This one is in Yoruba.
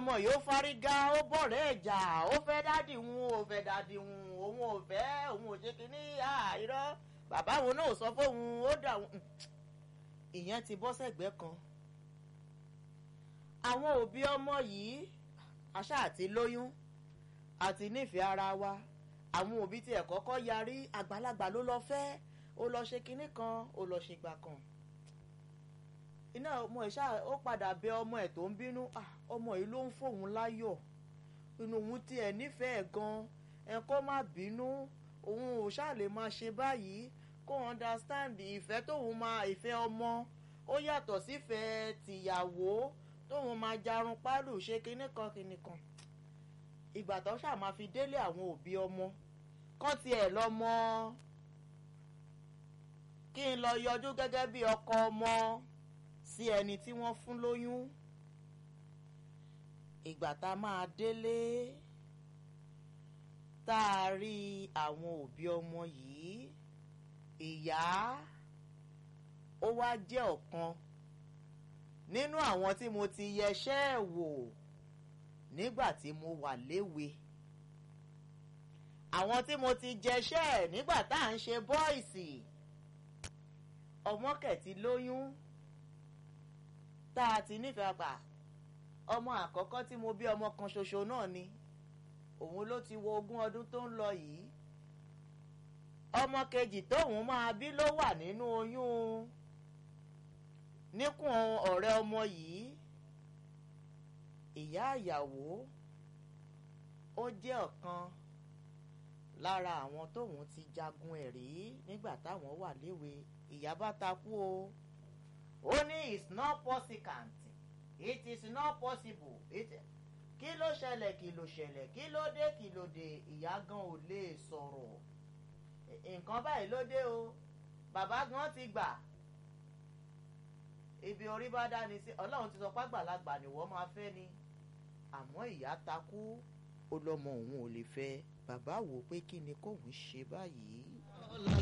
ọmọ yìí ó fárígá ó bọ̀rẹ́ ẹ̀jà ó fẹ́ dádì wọn ò fẹ́ dádì wọn òun ò fẹ́ òun ò ṣe kínní irọ́ bàbá wọn náà sọ fóun ó dà wọn ìyẹn ti bọ́ sẹ́gbẹ́ kan àwọn òbí ọmọ yìí àṣà àti lóyún àti nífẹ̀ẹ́ ara wa àwọn òbí tiẹ̀ kọ́kọ́ yarí àgbàlagbà ló lọ fẹ́ ó lọ ṣe kinní kan ó lọ ṣe gbà kan iná ọmọ ẹ̀ ṣáà ó padà bẹ ọmọ ẹ̀ tó ń bínú ọmọ yìí ló ń fòun láyọ̀ inú òun tiẹ̀ nífẹ̀ẹ́ gan ẹ kó má bínú òun ò ṣáà lè máa ṣe báyìí kó understand ìfẹ́ tóun máa ìfẹ́ ọmọ ó yàtọ̀ sífẹ̀ẹ́ tìyàwó tóun máa jarun pálù ṣe kinní kan kinní kan ìgbà tó ṣáà máa fi délé àwọn òbí ọmọ kán tiẹ̀ lọ́mọ kí n lọ yọjú gẹ́gẹ́ bí ọkọ ọmọ sí ẹni tí wọ́n fún lóyún ìgbà tá a máa délé tá a rí àwọn òbí ọmọ yìí ìyá ó wá jẹ́ ọ̀kan nínú àwọn tí mo ti yẹṣẹ́ ẹ̀ wò nígbà tí mo wà léwe àwọn tí mo ti jẹṣẹ́ ẹ̀ nígbà tá à ń ṣe bọ́ìsì ọmọ kẹ̀tì lóyún tá a ti nífẹ̀ẹ́ pa ọmọ àkọ́kọ́ tí mo bí ọmọ kan ṣoṣo náà ni òun ló ti wo ogún ọdún tó ń lọ yìí ọmọ kejì tóun máa bí ló wà nínú oyún níkùn ọ̀rẹ́ ọmọ yìí ìyá ìyàwó ó jẹ́ ọ̀kan lára àwọn tóun ti jagun ẹ̀ rí nígbà táwọn wà léwe ìyá bá takú o ó ní it's not possible it is not possible it kí ló ṣẹlẹ̀ kí ló ṣẹlẹ̀ kí ló dé kí ló dé ìyá gan ò lè sọ̀rọ̀ nǹkan báyìí ló dé o bàbá gan ti gbà ibi orí bá dání sí ọlọ́run ti sọ pé àgbàlagbà ni wọ́n máa fẹ́ ni àmọ́ ìyá takú ó lọ́mọ òun ò lè fẹ́ bàbá wò pé kí ni kóun ṣe báyìí.